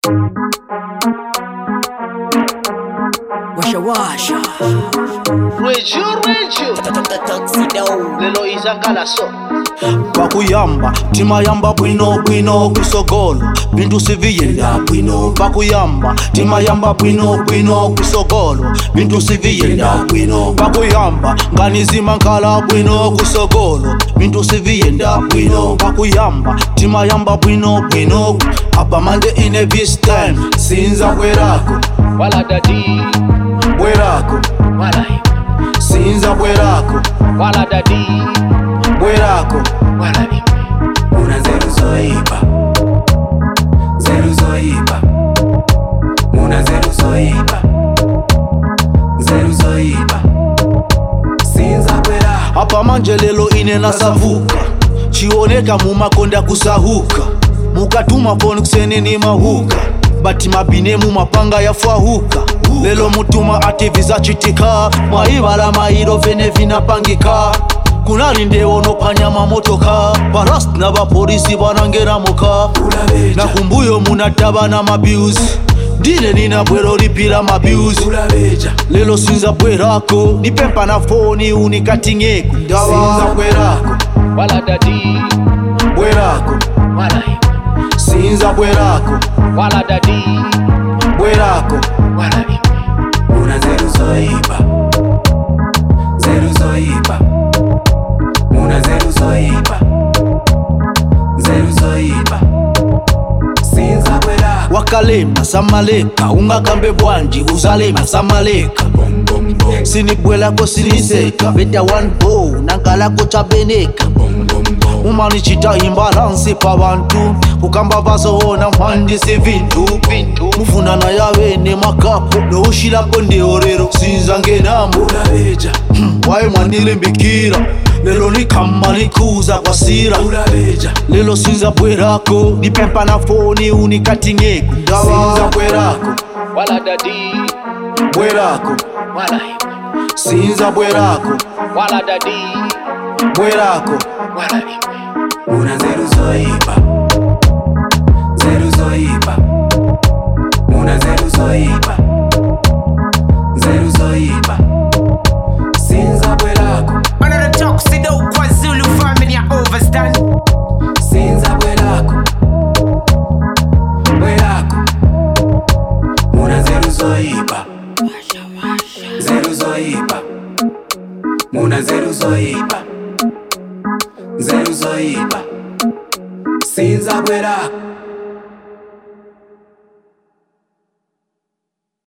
Washa washa Reju, reju lelo izangala so pakuyamba timayamba bwino bwino kwisogolo bintu siviyenda bwino pakuyamba timayamba bwino bwino kwisogolo bintu siviyenda bwino pakuyamba nganizima nkhala bwino kusogolo bintu siviyenda bwino pakuyamba timayamba bwino bwino abamande ine this time sinza bwerako wala dadi bwerako wala hivi sinza bwerako wala dadi bwerako wala hivi Una zero zoiba Zero zoiba Una zero zoiba Zero zoiba Sinza kwera apa manje lelo ine nasavuka chioneka mumakonda kusahuka mukatuma poni kuseneni mahuka bati mabinemu mapanga yafwahuka lelo mutuma ativi zachitika mwaivala mairo vene vinapangika kunali ndewo nophwanya mamotoka parasti na vapolisi vanangeramuka Ulabeja na kumbuyo munatava na mabyuzi ndine nina bwero lipira mabyuzi Ulabeja lelo sinza bwerako nipempa na foni unikatingeko sinza bwerako wala dadi bwerako wala hivi sinza bwerako wala dadi bwerako wala hivi Una zero zoiba Zero zoiba Una zero zoiba Zero zoiba Sinza kwera wakalema samaleka ungakambe bwanji uzalema samaleka Bom bom bom sinibwelako siniseka veta one bow nankalako chabeneka Bom bom bom umanichita imbalansi pa bantu kukamba vazoona mhandisi vintu vintu mufunana yavene makapo noushilako ndeorero sinza ngenamo Ulabeja waye mwanilimbikira lelo nikama nikuza kwa sira Ulabeja lelo sinza bwerako nipempa na foni unikatingeko sinza bwerako wala dadi bwerako wala hivi sinza bwerako wala dadi bwerako wala hivi Una zero zoiba Zero zoiba Una zero zoiba Zero zoiba Sinza bwerako Another tuxedo KwaZulu family I overstand. Sinza bwerako Bwerako Una zero zoiba Zero zoiba Una zero zoiba Zero zoiba Sinza bwerako